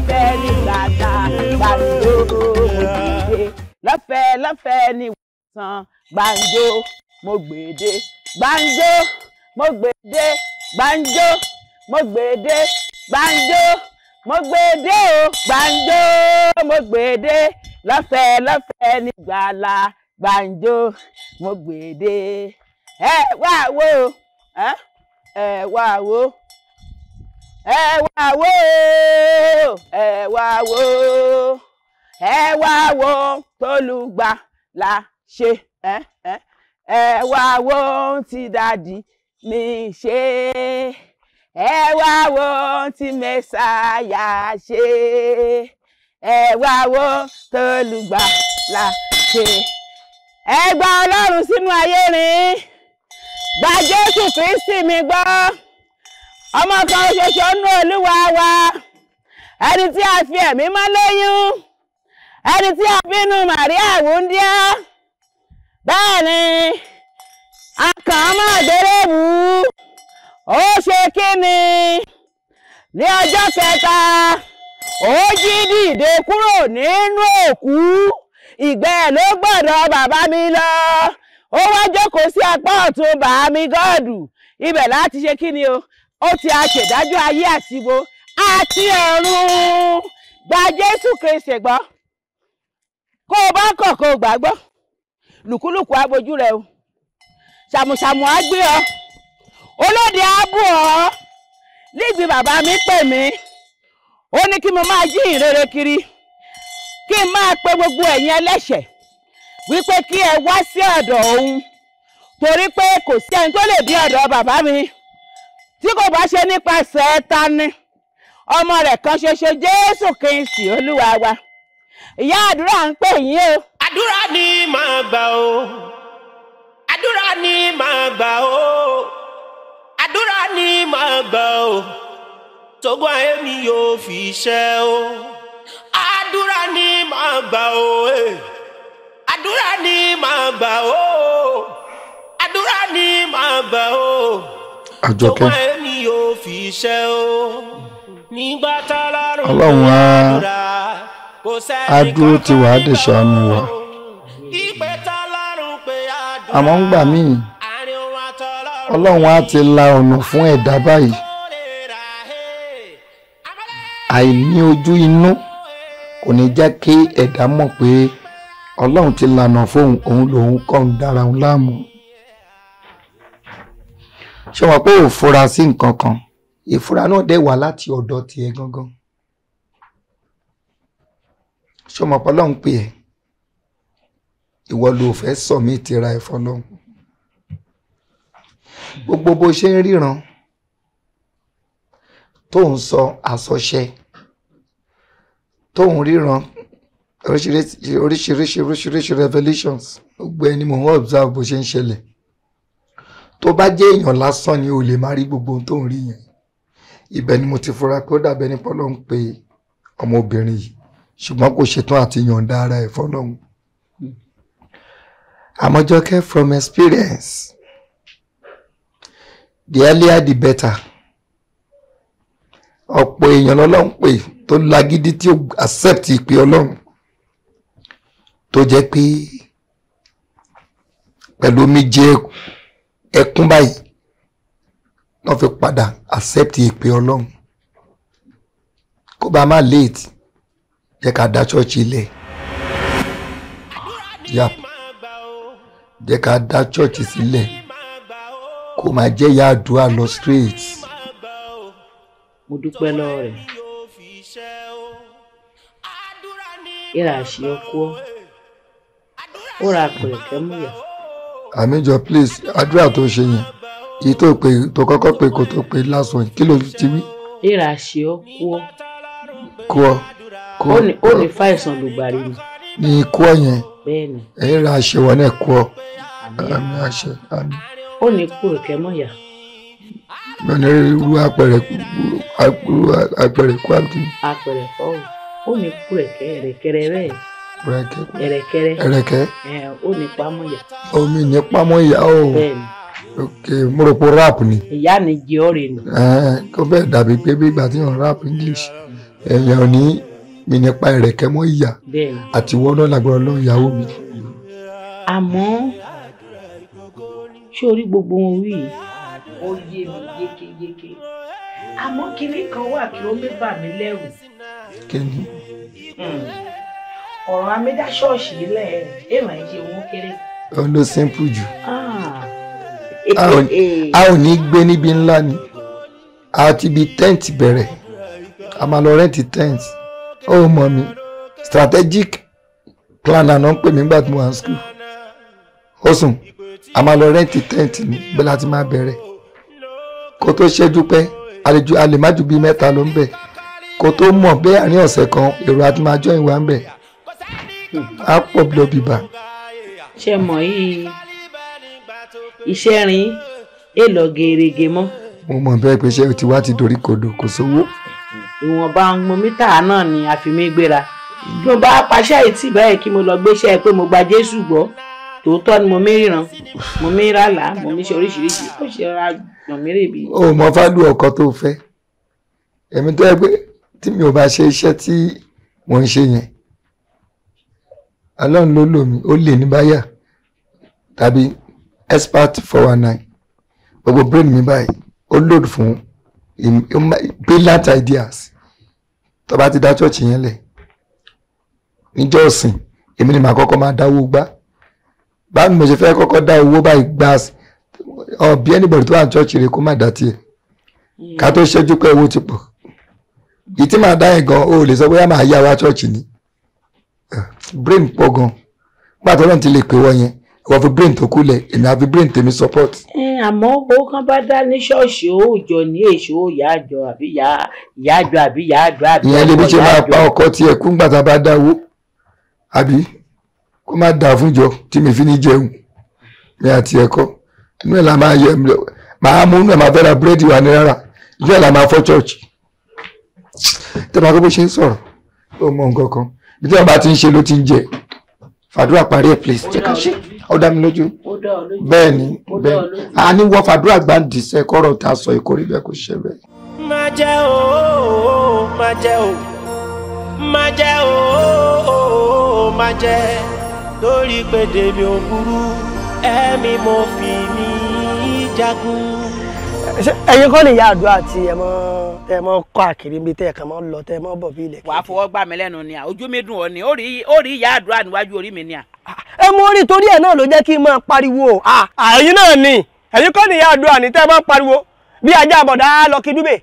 lọ́fẹ̀ẹ́ ní gbàgbà gbàǹjo mo gbèdé lọ́fẹ̀ẹ́ lọ́fẹ̀ẹ́ ní wòsàn gbàǹjo mo gbèdé gbàǹjo mo gbèdé gbàǹjo mo gbèdé gbàǹjo mo gbèdé o gbàǹjo mo gbèdé lọ́fẹ̀ẹ́ lọ́fẹ̀ẹ́ ní gbàlà gbàǹjo mo gbèdé ẹ wá wo ẹ ẹ wá wo ẹ wá wo ẹ wá wo ẹ wá wo tólùgbà la ṣe ẹ ẹ ẹ wá wo ohun tí dádì mi ṣe ẹ wá wo ohun tí mẹsàáyà ṣe ẹ wá wo tólùgbà la ṣe ẹ gba ọlọ́run sínú ayé rìn gba jésù kristi mi gbọ́ ọmọ kan ṣoṣo nú olúwa wa ẹni tí a fi ẹ̀mí mọ́ lóyún ẹni tí a bínú màríà wúndíá bẹ́ẹ̀ ni a kàn án mọ́ àgbélébù ó ṣe kíni ní ọjọ́ kẹta ó jí dìde kúrò nínú òkú ìgbẹ́ ló gbọ́dọ̀ bàbá mi lọ ó wá jókòó sí apá ọ̀tún bàá mi gọ́ọ̀dù ibẹ̀ láti ṣe kíni o ó ti aṣèdájọ́ ayé àti wo àti ọ̀run gba jésù kristi gbọ́ kó o bá kọ̀ kó o gbàgbọ́ lùkúlùkù abojú rẹ o ṣàmùṣàmù á gbé ọ olóde á bù ọ níbi bàbá mi pè mí ó ní kí mo máa jí ìrere kiri kí n máa pe gbogbo ẹ̀yin ẹlẹ́ṣẹ̀ wípé kí ẹ wá sí ọ̀dọ̀ òun torí pé kò sí ẹni tó lè dé ọ̀dọ̀ bàbá mi tí kò bá ṣe nípasẹ̀ ta ni ọmọ rẹ̀ kan ṣoṣo jésù kristi olúwa wa ìyá àdúrà ń pè yín o. àdúrà ni màá gbà o àdúrà ni màá gbà o àdúrà ni màá gbà o tógun ayé mi yóò fi ṣẹ o àdúrà ni màá gbà o eh. àdúrà ni màá gbà o àdúrà ni màá gbà o àjọkẹ́ tógun ayé mi yóò fi ṣẹ o nígbà tá a lárùn Ọlọ́run á àdúrà kò sẹ́ni á dúró tì wá á dẹ̀ ṣàánú wa ìpè tá a lárùn pé àdúrà àmọ́ ń gbà míì àárín òun àtọlọ́run ọlọ́run á ti la ọ̀nà fún ẹ̀dá báyìí kò lè rà ẹ́ àìní ojú inú kò ní jẹ́ kí ẹ̀dá mọ̀ pé ọlọ́run ti lànà fóun òun lòun kọ́ ń dára òun láàmú ṣé wọn pé ò fura sí nǹkan kan ìfura náà dẹ̀ wá láti ọ̀dọ̀ tiẹ̀ gangan ṣé wọn pé ọlọ́run pè ẹ́ ìwọ ló fẹ́ sọ̀mí tira ẹ̀ fọlọ́run gbogbo bó ṣe ń ríran tó ń sọ àsọṣẹ tó ń ríran oríṣiríṣi oríṣiríṣi oríṣiríṣi revelations gbogbo ẹni mò ń observe bó ṣe ń ṣẹlẹ̀ tó bá jẹ́ èèyàn lásán ni o lè má rí gbogbo ohun tó ń rí yẹn ibẹ̀ ni mo ti fura pé ó dàbẹ̀ ní pọ́lọ́ ń pe ọmọbìnrin yìí ṣùgbọ́n kò ṣetán àti yọ̀ǹda ara ẹ̀ fọlọ́hún àmọ́jọ́kẹ́ from experience the earlier the better ọ̀pọ̀ èèyàn lọ́lọ́run pè tó lágídí tí ó accept ìpè ọlọ́run tó jẹ́ pé pẹ̀lú omijé ẹkún báyìí wọ́n fi padà accept ìpè ọlọ́run kó bá má late jẹ́ ká dá ṣọ́ọ̀ṣì ilẹ̀ yap jẹ́ ká dá ṣọ́ọ̀ṣì sílẹ̀ kó máa jẹ́ ìyá àdúrà lọ straight. mo dúpẹ́ lọ́wọ́ rẹ̀ ìrà àṣì ọkọ ó ra pẹ̀lẹ́kẹ́ múyà àmìjọ please àdúrà tó ṣe yẹn èyí tó pè tó kọ́kọ́ pè kó tó pè lásán yìí kí ló ti wí ìrà àṣì ọkọ kú ọ kú ó ọ ní ó ní fàìsàn lùgbàrí ni ní ikú ọ yẹn bẹ́ẹ̀ ni ẹ̀yìn ra àṣewọ náà kú ọ àmì àmì àṣẹ àmì ó ní pẹ̀lẹ́kẹ́ múyà mi ò ní rí irú apẹ̀rẹ̀ apẹ̀rẹ̀ kú àti apẹ̀rẹ̀ fọ́ọ̀rù ó ní pẹ̀lẹ́kẹ́ ẹ̀rẹ̀kẹ́rẹ́ rẹ̀ rẹ̀kẹ́ ẹ̀rẹ̀kẹ́rẹ́ ẹ̀rẹ̀kẹ́ ẹ̀ ó ní pamọ́yà omi ní pámọ́ ìyá o bẹ́ẹ̀ ni ok mo rò pé rap ni ìyá ni jẹ́ ọ̀rẹ́ nù ẹ̀ẹ́n kó bẹ́ẹ̀ dàbí pé bí ìgbà tí yàn rap english èèyàn ò ní mi nípa ẹ̀rẹ̀kẹ́ mọ́ ìyà bẹ́ẹ̀ ni àti wọ́n náà lágbára ọlọ́run ìyàwó mi. àmọ́ ṣé orí gbogbo wọn wí yìí ó yé mi yékéyéké àmọ́ kinní kan wà kí ó mé bà mí lẹ́rù kí ni ọ̀rọ̀ amédá ṣọ́ọ̀ṣì lẹ̀ èèmọ̀ ẹ̀ ṣe wọn kéré. òun ló simple jù Ah. a ò a ò ní gbé níbi ńlá ni a ti bi tent bẹ̀rẹ̀ a máa lọ rẹ́ǹtì tent ó mọ̀ mi strategic plan àná ń pè mí nígbà tí mo wà ní school ó sùn a máa lọ rẹ́ǹtì tent ní bẹ́ẹ̀ láti máa bẹ̀rẹ̀ kó tó ṣẹ́jú pẹ́ àlejò a lè má ju bíi mẹ́ta ló ń bẹ̀ kó tó mọ̀ bẹ́ẹ̀ àárín ọ̀sẹ̀ kan èrò àti máa jọ ìwà ń bẹ̀ á pọ̀ bí lọ bìbà ṣe mọ̀ yìí iṣẹ́ rin èèlọ gèrègè mọ́ mo mọ̀ bẹ́ẹ̀ pé ṣé o ti wá ti dorí kodò kò sówó ìwọ̀nba ọmọ mítà náà ni a fi mí gbéra bí mo bá paṣẹ ìtì báyìí kí mo lọ gbéṣẹ́ pé mo gba Jésù gbọ́ tòótọ́ ni mo mí ríran mo mí ràlà mo mí ṣe oríṣiríṣi ó ṣe ra gbọ̀n mí rèébi. o mọ fálù ọkọ tó fẹ́ èmi tó yẹ pé tí mi ò bá ṣe iṣẹ́ tí wọ́n ń ṣe yẹn Ọlọ́run ló lò mí ó lè ní báyà tàbí expert four one nine gbogbo brain mi báyìí ó load fún im- im- brilliant ideas tó bá ti dá church yẹn lẹ̀ níjọ́ ọ̀sìn èmi ni màá kọ́kọ́ máa dáwó gbá báwo ni mo ṣe fẹ́ kọ́kọ́ dá owó báyìí gbá ọ̀bí anybody tó wà ní church rẹ̀ kó má dá tiẹ̀ ká tó ṣẹ́jú pé owó ti pọ̀ yìí tí màá dá yẹn gan o lè sọ bóyá màá yá wa church ni Eh, brain pọ̀ gan pàtó náà ti lè pè wọ́n yẹn ìwọ fi brain tó kú lẹ̀ èmi àfi brain tèmi support ẹ àmọ́ owó kan bá dá ní ṣọ́ọ̀ṣì òòjọ́ ní èso ìyá àjọ àbí ìyá ìyá àjọ àbí ìyá àjọ àbí ìyẹn lè bí ọmọ ṣe ìyá máa àjọ. pa ọkọ tiẹ̀ kú ńgbà tá a bá dá owó àbí kó má dà fún jọ tí mi fi ní jẹun mi àti ẹ̀kọ́ inú ẹ̀ la máa yẹ màá mú inú ẹ̀ máa fẹ́ ra búrẹ́dì wà ní rárá inú ẹ̀ la máa fọ́ church tẹ́ bá kó bó ṣe ń sọ̀rọ̀ ó mọ nǹkan kan bí tí wọ́n bá ti ń ṣe ló ti ń jẹ fàdúrà parí ẹ̀ please jẹ́ ká ṣe ó dá mi lójú ó dá ọ lójú. bẹ́ẹ̀ ni Ó dá bẹ́ẹ̀ ọ ni lójú. a ní wọ́n fàdúrà gbáǹdì sẹ́ kọ́rọ̀ tá a sọ ìkórè bẹ́ẹ̀ kò ṣe bẹ́ẹ̀. má jẹ́ o má jẹ́ o má jẹ́ o má jẹ́ torí pé dèmi ò burú ẹ̀mí mo fi mí jagun. Ṣé ẹ̀yin kọ́ ni ìyá àdúrà tí ẹ mọ́ tẹ mọ́ kọ́ àkìrí níbi tẹ́ ẹ̀ kàn mọ́ lọ tẹ́ ẹ mọ́ bọ̀ bí ilẹ̀ wàá fọwọ́ gbà mí lẹ́nu ni à ojú mi dùn ọ ni ó rí ó rí ìyá àdúrà níwájú orí mi ni à. ẹ mú orí torí ẹ̀ náà ló jẹ́ kí n máa pariwo à ẹ̀yin náà ni ẹ̀yin kọ́ ni ìyá àdúrà ní tẹ́ ẹ máa pariwo bí ajá àbọ̀dá lọ kí dúbẹ̀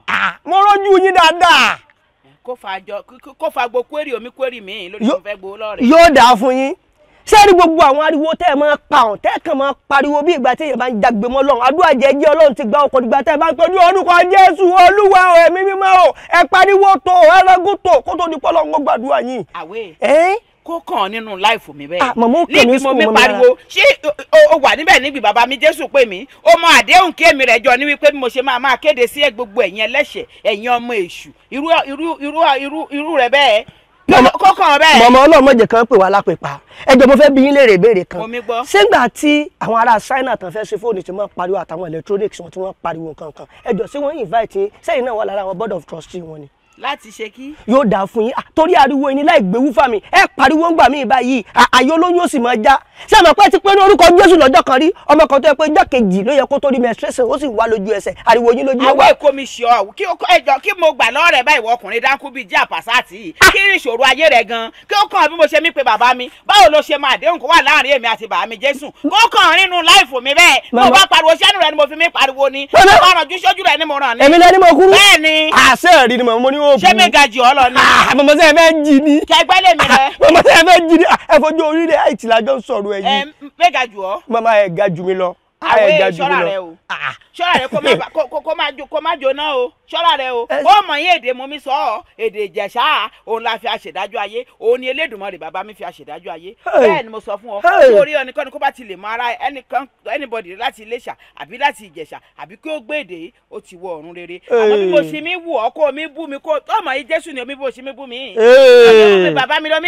mo rọ́jú yín dáadáa kó fa jọ kó- kó fa gbo kwérì omi kwérì mi lórí Yó- mo fẹ́ gbowó lọ́rẹ̀. yóò dáa fún yín ṣé rí gbogbo àwọn ariwo tẹ́ ẹ máa pa ọ̀n tẹ́ ẹ kàn máa pariwo bí ìgbà tí èèyàn bá ń jagbe mọ́ lọ́run àdúrà jẹ́jẹ́ ọlọ́run ti gba ọkọ̀ nígbà tẹ́ ẹ bá ń tọ́jú orúkọ jésù olúwa o ẹ̀mí mímọ́ o ẹ pariwo tó o ẹ rẹ́gùn tó kó tó di pọ́lọ́ ń gbàdúrà yín. àwẹ̀ ẹ́ kó kàn án nínú láìfò mi bẹ́ẹ̀. Ah, màmá ó kàn mí níbi mo sùn mi mọ́ mi lára. pariwo ṣé o- o wà níbẹ̀ níbi bàbá mi jésù pè mí ó mọ àdéhùn kí èmi rẹ̀ jọ ní wípé bí mo ṣe máa máa kéde sí ẹ gbogbo ẹ̀yin ẹlẹ́ṣẹ̀ ẹ̀yin ọmọ èṣù irú irú irú irú irú rẹ̀ bẹ́ẹ̀ Màmá- kó kàn án bẹ́ẹ̀. mọ̀mọ́ ọlọ́mọdé kan pè wá lápèpá ẹjọ́ mo fẹ́ bí yín léèrè ìbéèrè kan Mo mi gbọ́. sígbà tí àwọn ará China tán fẹ́ ṣe fóònù tí wọ́n pariwo àtàwọn electronics wọn tí wọ́n pariwo nǹkan kan ẹjọ́ sí wọ́n invite yín sẹ́yìn náà wà lára àwọn board of trustee wọn ni láti ṣe kí. yóò dáa fún yín Ah, torí ariwo yín láì gbéwú fà mí ẹ pariwo ń gbà mí báyìí à- àyè olóyún ó sì máa já ṣé àmọ́ pé ti pé ní orúkọ Jésù lọ́jọ́ kan rí ọmọ kan tó yẹ pé ọjọ́ kejì ló yẹ kó tó rí menstruation ó sì wá lójú ẹsẹ̀ ariwo yín lójú àwọn wa èkó mi ṣe ọ kí o ẹjọ kí mo gbà lọ́rẹ̀ báyìí wọ ọkùnrin dáńkú bíi jí àpàsáàtì yìí kí ni ìṣòro ayé rẹ gan kí ó kàn bí mo ṣe mí pe bàbá mi báwo ló ṣe máa déhùn kó wà láàrin èmi àti bàbá mi jésù kó kàn nínú láìfò mi bẹ́ẹ̀ mo Màmá. bá pariwo sẹ́nu rẹ ni mo fi mí pariwo ni Màmá. mo ràn ju sójú rẹ ni mo ràn ní. èmi lẹ́ni mo kúrú bẹ́ẹ̀ ni àṣẹ rí ni mo ní ó ṣé mi ga jù ọ lọ ni mọ̀mọ́ sẹ́yìn fẹ́ jí ni kẹgbẹ́ lèmi rẹ mọ̀mọ́ sẹ́yìn fẹ́ jí ni ẹ fojú orílẹ̀ àìtì lájọ́ ń sọ̀rọ̀ ẹ̀ ẹ yìí mi ga jù ọ mọ̀mọ́ ẹ̀ ga jù mí lọ ẹ̀ àwọn ga èèyàn jù mí ṣọ́ra lọ. rẹ o ṣọ́ra rẹ kó má ba- kó- kó- kó má jó- kó má jóná o ṣọ́ra rẹ o Ẹ- ó mọ̀ yín èdè mo mi sọ ọ́ èdè ìjẹ̀ṣà òun la fi àṣèdájọ́ ayé òun ni elédùnmarè bàbá mi fi àṣèdájọ́ ayé Hey. bẹ́ẹ̀ ni mo sọ fún ọ Hey. sórí ẹnikẹ́ni kó bá ti lè mọ ara ẹnìkan anybody láti Iléṣà àbí láti Ìjẹ̀ṣà àbí kí ó gbé èdè ó ti wọ ọ̀run rere àmọ́ bí mo Hey. ṣe mi wù ọ́ kó mi bú mi kó ọmọ yìí Jésù ni omi bó ṣe mi bú mi Hey. bàbá mi lọ mi bù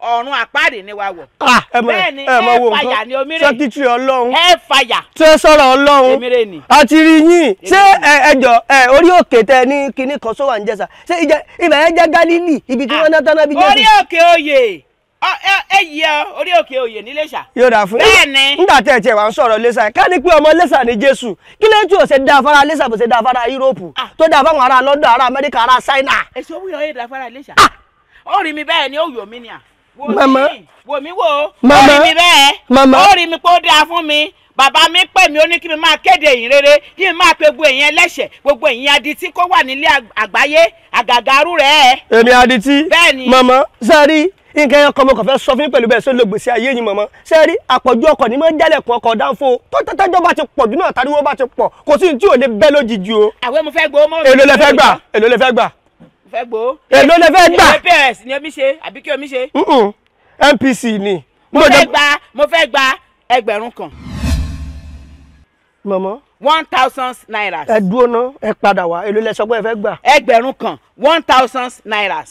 ọ̀run àpáàdé ni wa wọ̀ Ah, ẹ mọ Bẹ́ẹ̀ ni, ẹ mọ ẹ wo fàyà nǹkan ni omi rè. sẹ́kítírì ọlọ́run ẹ fàyà tí ó sọ̀rọ̀ ọlọ́run èmi rè ní. àti rí yín ṣé Èmi- ẹ ẹjọ ẹ orí òkè tẹ ní kinní kan sówà ń jẹsà ṣé ìjẹ ibẹ̀ yẹn jẹ́ Gálílì ibi tí wọ́n ná tán náà bí orí Jésù òkè oyè ọ- ẹ- ẹ yí ọ orí òkè oyè ní Iléṣà yóò dà fún Bẹ́ẹ̀ ni. nígbà tẹ̀ tiẹ̀ wà ń sọ̀rọ̀ lẹ́sà ká ní pé ọmọ lẹ́sà ní Jésù kí ló ń tí ò ṣe dá afárá lẹ́sà bó ṣe dá afárá Yúróòpù Ah. tó dá fáwọn ará London ará Amẹ́ríkà ará Ṣáínà èso wúyọ yé dàfárà Iléṣà ó rí mi bẹ́ẹ̀ ni ó yọ mí ni à wò Màmá. mí wò mí wò ó Màmá. rí mi bẹ́ẹ̀ Màmá. ó rí mi pé ó dáa fún mi bàbá mi pè mí ó ní kí mi máa kéde ìyìn rere kí n máa pe gbogbo èèyàn ẹlẹ́ṣẹ̀ gbogbo èèyàn adití kó wà nílé àg- àgbáyé àgàgàrú rẹ̀ èmi adití Bẹ́ẹ̀ ni. mọ̀mọ́ sẹ́ẹ̀rí nǹkan ẹ̀kọ́ mo kàn fẹ́ sọ fún yín pẹ̀lú bẹ́ẹ̀ sọ lògbèsè ayé yín mọ̀mọ́ sẹ́ẹ̀rí àpọ̀jù ọkọ̀ ní máa ń jálẹ̀kùn ọkọ̀ dáńfó tọ́tọ́tọ́jọ́ bá ti pọ̀ jù náà tàbí bá ti pọ̀ kò sí ní tí ò lè bẹ́ lójijì o àwẹ̀ mo fẹ́ gbowó mọ́ èló lẹ fẹ́ gbà èló lẹ fẹ́ gbà mo fẹ́ gbowó èló lẹ fẹ́ gbà èlé prs ni omi ṣe àbí kí omi ṣe Mm-mm. NPC ni. mo fẹ́ gba mo fẹ́ gba ẹgbẹ̀rún kan mọ̀mọ́ one thousand naira ẹ dúró ná ẹ padà wá èló lẹ sọ pé ẹ fẹ́ gbà. ẹgbẹ̀rún kan one thousand naira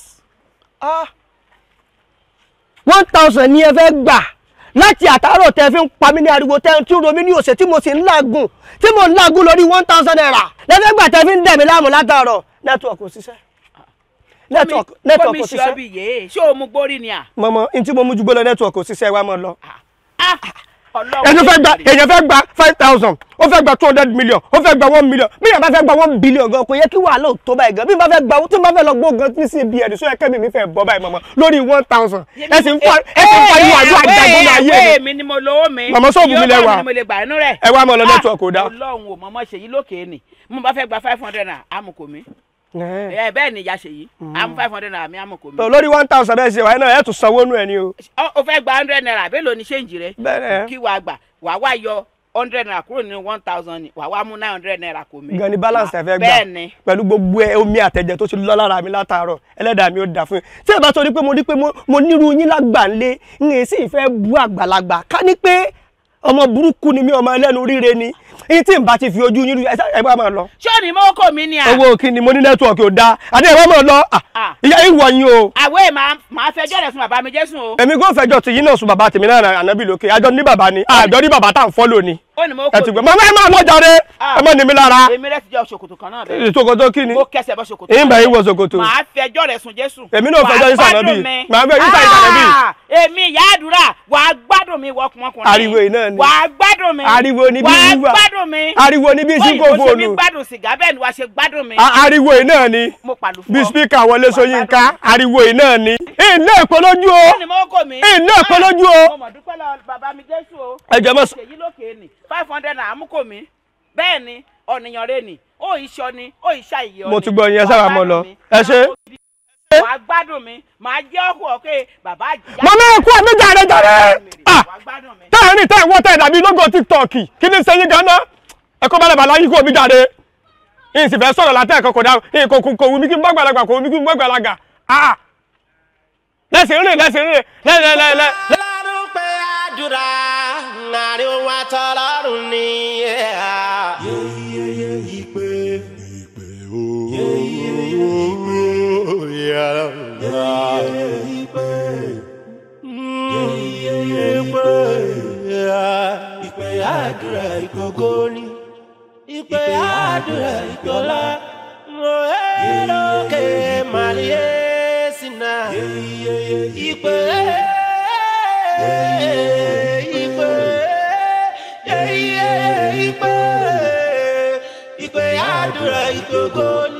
one thousand ni ẹ fẹ́ gbà láti àtàárọ̀ tẹ fi ń pa mí ní ariwo tẹ tí ń ro mí ní òsè tí mo sì ń làágùn tí mo ń làágùn lórí one thousand naira lẹ́fẹ̀ẹ́ gbà tẹ fi ń dẹ̀ mí láàmú látàárọ̀ nẹ́tíwọ̀kì ò ṣiṣẹ́ nẹ́tíwọ̀kì nẹ́tíwọ̀kì ò ṣe ṣiṣẹ́ ọbí yé ṣé o mú gbórí ni à. mọ̀mọ́ n tí mo mú ju gbọ́dọ̀ nẹ́tíwọ̀kì ò ṣiṣẹ́ wa mọ̀ lọ. Ah, Ọlọ́run ẹni fẹ́ gba lè rí. èèyàn fẹ́ gba five thousand ó fẹ́ gba two hundred million ó fẹ́ gba one million bí èèyàn bá fẹ́ gba one billion gan kò yẹ kí wàhálà ò tó báyìí gan bí n bá fẹ́ gba tí n bá fẹ́ lọ gbó gan tí cbn sọ ẹkẹ́ mi mi fẹ́ bọ́ báyìí mọ̀mọ́ lórí one thousand ẹ sì ń fa ẹ sì ń pariwo àdúrà jagun náà ayé ẹ mi. mi ni mo lówó mi. Màmá sọ́ọ̀bù mi Iye lẹ owó wà. mi ni mo lè gbà inú rẹ̀. ẹ wá mọ̀ lọ Ah, network ò dá. Ọlọ́run ò mọ̀mọ́ ṣèyí lókè ni mo bá fẹ́ gba five hundred naira amukò mi. ẹ bẹ́ẹ̀ ni ìyá ṣèyí amu five hundred naira mi amukò mi. lórí one thousand bẹ́ẹ̀ ṣe wáyé náà ẹ̀ tún sanwó nù ẹ̀ ni o. Ọ- o fẹ́ gba hundred naira bẹ́ẹ̀ ló ní ṣéǹjì rẹ. bẹ́ẹ̀ kí wàá gbà wàá wá yọ hundred naira kúrò nínú one thousand ni wàá wá mú nine hundred naira kò mí. gan ni balance ẹ fẹ́ gbà bẹ́ẹ̀ ni. pẹ̀lú gbogbo ẹ omi àtẹ̀jẹ̀ tó ti lọ lára mi látàárọ̀ ẹlẹ́dàá mi ó dà fún yín tí ẹ bá sọ ní pé mo rí pé mo- mo nírú yín lágbà ńlé ń èsì ìfẹ́ bú àgbàlagbà ká ní pé ọmọ burúkú ni mí ọmọ ẹlẹ́nu ríre ni èyí tí n bá ti fi ojú yín rí ẹ sá- ẹ bá máa lọ. ṣé ni mo kò mí ni à. owó kí ni mo ní nẹ́tíwọ̀kì ò dáa àti ẹ bá máa lọ à, Ah. ìyá ìwọ yín o àwẹ̀ máa máa fẹjọ́ rẹ̀ fún bàbá mi jésù o. èmi kò fẹjọ́ tì yín náà sùn bàbá tèmi náà ànábì lókè àjọ ní bàbá ni àjọ ní bàbá tá à ń fọ́lò ni ó ní mo ẹ kò ti gbọ́ mí. màmá ẹ máa lọ jàre Ah. ẹ má ní mi lára èmi rẹ̀ ti jẹ́ ṣòkòtò kan náà bẹ́ẹ̀. ìṣòkòtò kí ni mo kẹsẹ̀ bọ́ ṣòkòtò. èyí ń bẹ̀ yín wọ ṣòkòtò. màá fẹjọ́ rẹ̀ sùn jésù. Èmi náà fẹjọ́ yín sùn ànábì. Màá fẹjọ́ yín sùn ànábì. Ah, èmi ìyá àdúrà wàá gbádùn mi wọkùnmọkùnrin. Ariwo yìí náà ni. wàá gbádùn mi. Ariwo ni bí wàá wíwà. gbádùn mi. ariwo ni bí sí Bóyìnbó kò ṣe mi fóònù gbádùn sìgá bẹ́ẹ̀ ni wàá ṣe gbádùn mi. A- ariwo yìí náà ni mo pàlù fún bí ọ. spíkà wọlé Ṣóyínká ariwo yìí náà ni iná èpò lójú ó o ní mo kò mí. iná èpò lójú o mo mọ̀ dúpẹ́ lọ bàbá mi jésù o. ẹ jẹ́ mọ́ sọ- ṣèyí lókè ni five hundred naira mú kò mí. bẹ́ẹ̀ ni ọ̀nìyàn rẹ̀ ni ó ìṣọ ni ó ìṣà ìyọ̀ ni. mo ti gbọ́ yín ẹ Wàá sábà mọ́ gbádùn lọ mi. ẹ ṣe. wàá gbádùn mi màá jẹ́ ọkọ̀ ọ̀kẹ́ bàbá àjìyá. mọ náà kú àmì jàre jàre ah wàá gbádùn mi. táyà ní táyà wọ́n táyà dàbí lógo tiktok kí ni sẹ́yìn ganan ẹ kó balẹ̀ bàlá yín kú omi jàre yín sì fẹ́ sọ̀rọ̀ látẹ̀ ẹ̀kọ́ kò dá yín kò kò wù mí kí n bá gbàlagbà kò wù mí kí n bá gbàlagbà ah lẹ́sìn rìn lẹ́sìn rìn lẹ́lẹ́lẹ́lẹ́. lọ́rùn pé àdúrà láàrin òun àtọ́lọ́run ni. Ìpè àdúrà ìgbòho ni. Ìpè àdúrà ìgbòlá. Mo ẹ́ lókè màlíyé sínú. Ìpè ìpè ìpè ìpè àdúrà ìgbòho ni.